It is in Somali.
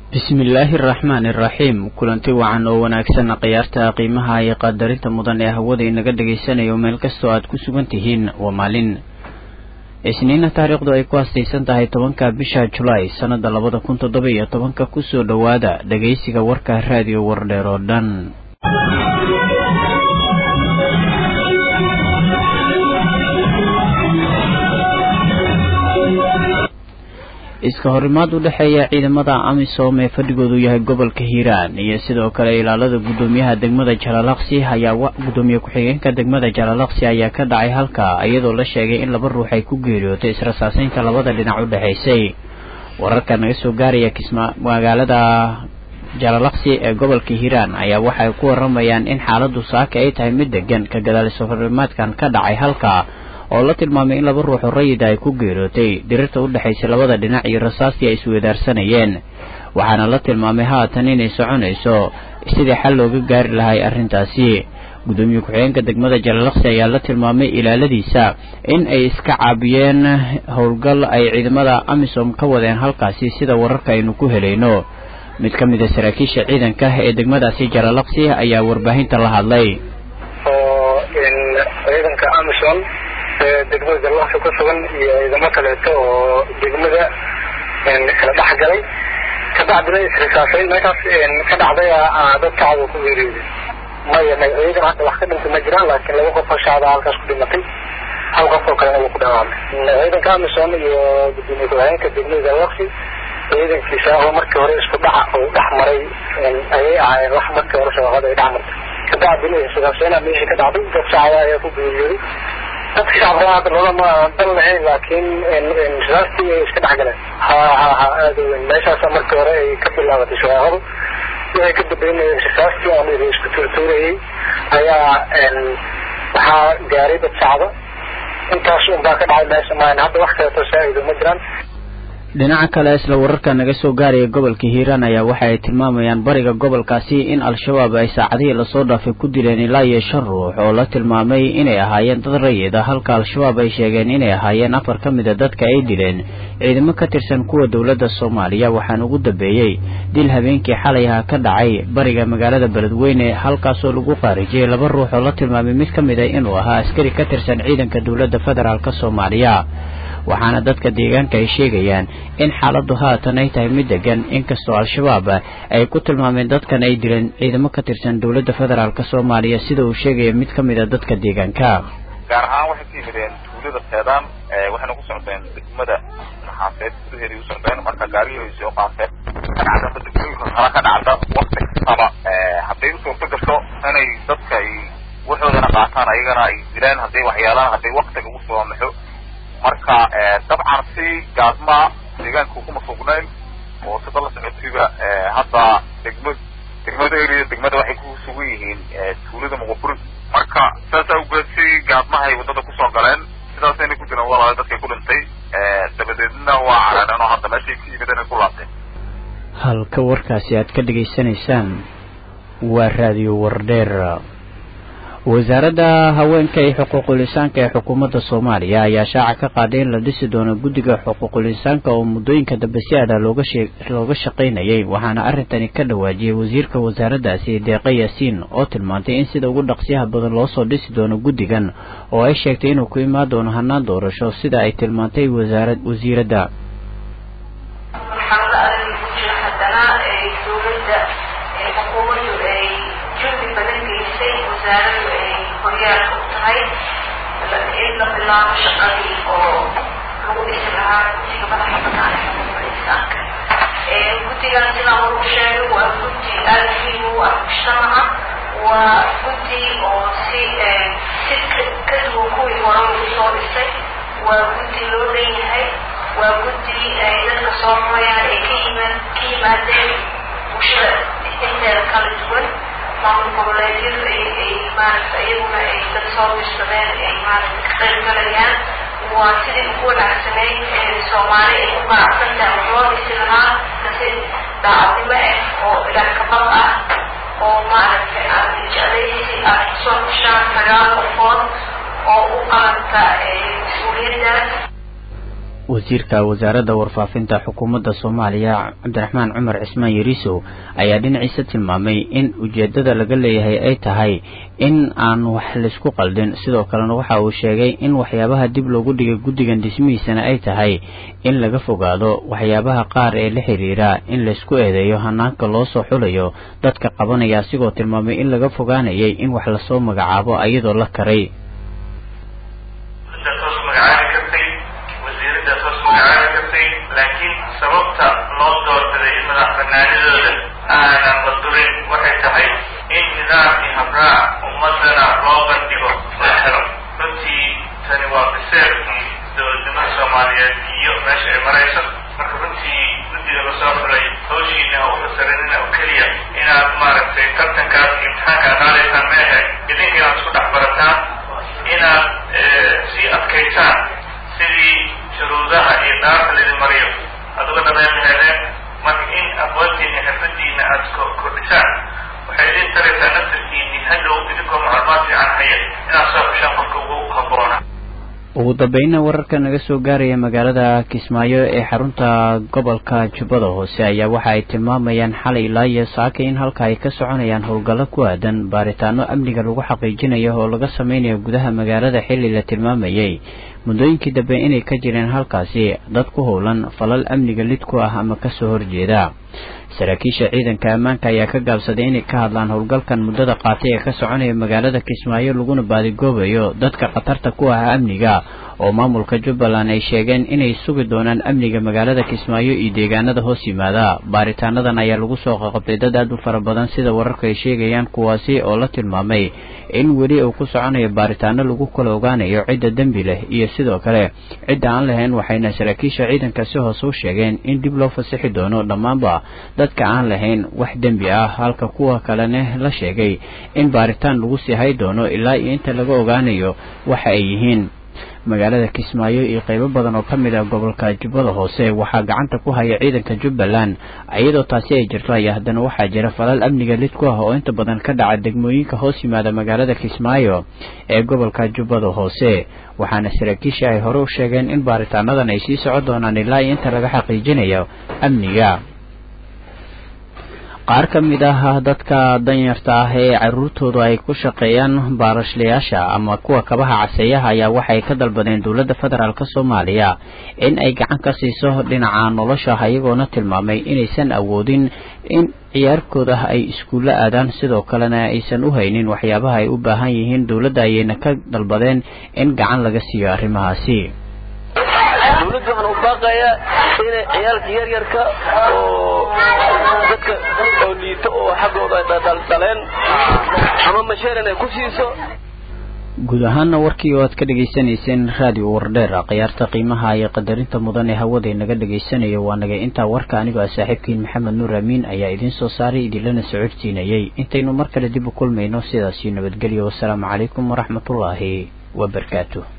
bismillaahi araxmaani iraxiim kulanti wacan oo wanaagsan khiyaarta qiimaha iyo qadarinta mudan ee hawada inaga dhagaysanayo meel kastoo aad ku sugan tihiin waa maalin isniina taariikhdu ay ku hastaysan tahay tobanka bisha julaay sannada labada kun toddoba iyo tobanka kusoo dhowaada dhagaysiga warka raadiyo wardheer oo dhan iska horimaad u dhexeeya ciidamada amisom ee fadhigoodu yahay gobolka hiiraan iyo sidoo kale ilaalada guddoomiyaha degmada jalalaqsi ayaa guddoomiye ku-xigeenka degmada jalalaqsi ayaa ka dhacay halka iyadoo la sheegay in laba ruux ay ku geeriyootay israsaaseynta labada dhinac u dhexaysay wararka naga soo gaaraya kisma magaalada jalalaqsi ee gobolka hiiraan ayaa waxay ku waramayaan in xaaladu saaka ay tahay mid degan ka gadaal iskahorimaadkan ka dhacay halka oo la tilmaamay in laba ruuxoo rayida ay ku geerootay dirirta u dhexaysa labada dhinac iyo rasaastii ay isweedaarsanayeen waxaana la tilmaamay haatan inay soconayso sidii xal looga gaari lahay arrintaasi guddoomiye ku-xigeenka degmada jalalaqsi ayaa la tilmaamay ilaaladiisa in ay iska caabiyeen howlgal ay ciidamada amisom ka wadeen halkaasi sida wararka aynu ku helayno mid ka mid a saraakiisha ciidanka ee degmadaasi jalalaqsi ayaa warbaahinta la hadlay degmada jalalaqsi ku sugan iyo ciidamo kaleeto oo degmada kala dhex galay kabacdina isrisaasayn meeshaas ka dhacday dad shacab ku geeriyooday maya may ciidan hadda wax ka dhintay ma jiraan laakiin laba qof oo shacaba halkaas ku dhimatay hal qof oo kalena wuu ku dhawaamay ciidanka amisom iyo gudoomiye ku-xigeenka degmada jalalaqsi ciidankiisa oo markii hore isku dhaca uu dhex maray ayay ahaayeen wax markii hore shaqada ay dhex martay kabacdina isrisaasayna meeshii ka dhacday dad shacaba ayaa ku geeriyooday dadka shacabka hadda loolama dan lahayn laakiin rasaastii ay iska dhex galeen ha ha ha aada u weyn meeshaasa markii hore ay ka bilaabatay shaqaaqadu waxay ka dambeynayeen rasaastii aan isku tuurtuurayay ayaa waxaa gaaray dad shacaba intaas un baa ka dhacay meesha maahan hadda wax kaleeto saa-ido ma jiraan dhinaca kale isla wararka naga soo gaaraya gobolka hiiraan ayaa waxa ay tilmaamayaan bariga gobolkaasi in al-shabaab ay saacadihii lasoo dhaafay ku dileen ilaa iyo shan ruux oo la tilmaamay inay ahaayeen dad rayida halka al-shabaab ay sheegeen inay ahaayeen afar ka mid a dadka ay dileen ciidamo ka tirsan kuwa dowladda soomaaliya waxaana ugu dambeeyey dil habeenkii xalay aha ka dhacay bariga magaalada beledweyne halkaasoo lagu qaarijiyey laba ruux oo la tilmaamay mid ka mid a inuu ahaa askari ka tirsan ciidanka dowladda federaalk soomaaliya waxaana dadka deegaanka ay sheegayaan in xaaladdu haatan ay tahay mid degan inkastoo al-shabaab ay ku tilmaameen dadkan ay dileen ciidamo ka tirsan dowladda federaalk soomaaliya sida uu sheegaya mid ka mid a dadka deegaanka gaar ahaan waxay ka yimideen tuulada teedaan waxayna ku socdeen degmada naxaaseed gudaheeday u socdeen marka gaarihii ay soo qaateen kadhacda degmooyinka kala ka dhacda wakti kastaba hadday u suurto gasho inay dadka ay waxoodana qaataan ayagana ay dilaan hadday waxyaalaan hadday waktiga ugu soo maxo marka dabcan si gaadma deegaanka kuma sugnayn oo sida la socodsiiba hadda degma degmada area degmada waxay ku sugan yihiin tuulada muqaburi marka saas awgeed si gaadmahay waddada kusoo galeen sidaasayna ku jiraan walaala dadkay ku dhintay dabadeedna waa carareen oo hadda meeshay ka yimid inay ku laabteen halka warkaasi aad ka dhegaysanaysaan waa raadiyo wardheer wasaaradda haweenka iyo xuquuqul insaanka ee xukuumadda soomaaliya ayaa shaaca ka qaaday in la dhisi doono guddiga xuquuqul insaanka oo muddooyinka dambe si adah looga looga shaqaynayay waxaana arrintani ka dhawaajiyey wasiirka wasaaraddaasi deeqa yaasiin oo tilmaantay in sida ugu dhaqsiyaha badan loo soo dhisi doono guddigan oo ay sheegtay inuu ku imaan doono hannaan doorasho sida ay tilmaantay wasaarad wasiiradda wasaaradu ay horyaalka u tahay in la bilaabo shaqadii oo lagu dhisi lahaa guddiga madaxa banaan ee xuquuqda insaanka guddigan sidaan lagu sheegay waa guddi aada muhiim u ah mujtamaca waa guddi oo si si ka duwan kuwii hore lagu soo dhisay waa guddi loo leeyahay waa guddi ay dadka soo rurayaan ay ka yimaad ka yimaadeen bulshada inteeda kala duwan maamul goboleedyadu ay ay maaragta iyaguna ay dad soo dirsadeen ay maaragta ka qayb galayaan waa sidii ugu wanaagsanayd ee soomaali ay ku qanacsan tahay wax loo dhisi lahaa si daacadnimo ah oo ilaah kabad ah oo maaragtay aad jeclaysi aad kusoo heshaan sagaal qofood oo u qalanta mas-uuliyaddaas wasiirka wasaaradda warfaafinta xukuumadda soomaaliya cabdiraxmaan cumar cismaan yariisow ayaa dhinaciisa tilmaamay in ujeeddada laga leeyahay ay tahay in aan wax laysku qaldin sidoo kalena waxa uu sheegay in waxyaabaha dib loogu dhigay guddigan dhismihiisana ay tahay in laga fogaado waxyaabaha qaar ee la xiriira in laysku eedeeyo hanaanka loo soo xulayo dadka qabanaya asigoo tilmaamay in laga fogaanayay in wax lasoo magacaabo iyadoo la karay laakiin sababta loo doorbiday in madax banaanidooda aanan la durin waxay tahay in nidaam iyo habraac ummadana loo bandhigo la helo runtii tani waa biseerkii dowladnimada soomaaliyeed iyo meesha ay marayso marka runtii guddiga lasoo xulay hawshiina ha u fasarinina oo keliya inaad maaragtay tartankaas imtixaanka qaadaysaan ma ahe idinka inaad isku dhex barataan inaad sii adkaysaan sidii shuruudaha iyo dhaarta laidin mariyo aad uga dhameyn laheedeen marka in aqoontiina xirfadiina aad kordhisaan waxay idin taraysaa naftarkiini hadhow idinkoo macluumaad fiican haya inaad soo xushaan qofka ugu habboona ugu dambeynna wararka naga soo gaaraya magaalada kismaayo ee xarunta gobolka jubbada hoose ayaa waxa ay tilmaamayaan xalay ilaa iyo saaka in halka ay ka soconayaan howlgallo ku aadan baaritaano amniga lagu xaqiijinayo oo laga sameynayo gudaha magaalada xilli la tilmaamayay muddooyinkii dambe inay ka jireen halkaasi dad ku howlan falal amniga lid ku ah ama kasoo horjeeda saraakiisha ciidanka ammaanka ayaa ka gaabsaday inay ka hadlaan howlgalkan muddada qaatay ee ka soconaya magaalada kismaayo laguna baadigoobayo dadka khatarta ku ah amniga oo maamulka jubbaland ay sheegeen inay sugi doonaan amniga magaalada kismaayo iyo deegaanada hoos yimaada baaritaanadan ayaa lagu soo qaqabtay dad aad u fara badan sida wararka ay sheegayaan kuwaasi oo la tilmaamay in weli uu ku soconayo baaritaano lagu kala ogaanayo cidda dembi leh iyo sidoo kale cidda aan lahayn waxayna saraakiisha ciidanka si hoose u sheegeen in dib loo fasixi doono dhammaanba dadka aan lahayn wax dembi ah halka kuwa kalena la sheegay in baaritaan lagu sii hay doono ilaa iyo inta laga ogaanayo waxa ay yihiin magaalada kismaayo iyo qaybo badan oo ka mid ah gobolka jubbada hoose waxaa gacanta ku haya ciidanka jubbaland iyadoo taasi ay jirto ayaa haddana waxaa jira falal amniga lid ku ah oo inta badan ka dhaca degmooyinka hoos yimaada magaalada kismaayo ee gobolka jubbada hoose waxaana saraakiisha ay hore u sheegeen in baaritaanadan ay sii socon doonaan ilaa iyo inta laga xaqiijinayo amniga qaar ka mid ah dadka danyarta ah ee caruurtoodu ay ku shaqeeyaan baarashlayaasha ama kuwa kabaha caseeyaha ayaa waxay ka dalbadeen dowladda federaalk soomaaliya in ay gacan ka siiso dhinaca nolosha iyagoona tilmaamay inaysan awoodin in ciyaarkooda ay iskuulla aadaan sidoo kalena aysan u haynin waxyaabaha ay u baahan yihiin dowladda ayayna ka dalbadeen in gacan laga siiyo arrimahaasi dawladda waxaan u baaqayaa inay ciyaalka yaryarka oo dadka oo liito oo xaggooda dhaleen ama masheeran ay ku siiso guud ahaana warkii oo aad ka dhegaysanayseen raadiyo wardheer khiyaarta qiimaha iyo qadarinta mudan ee hawada inaga dhegaysanayo waa nagay intaa warka anigoo ah saaxiibkiin maxamed nuur amiin ayaa idiin soo saaray idinlana socodsiinayay intaynu mar kale dib u kulmayno sidaasi nabadgelyo wasalaamu calaykum waraxmatullaahi wabarakaatu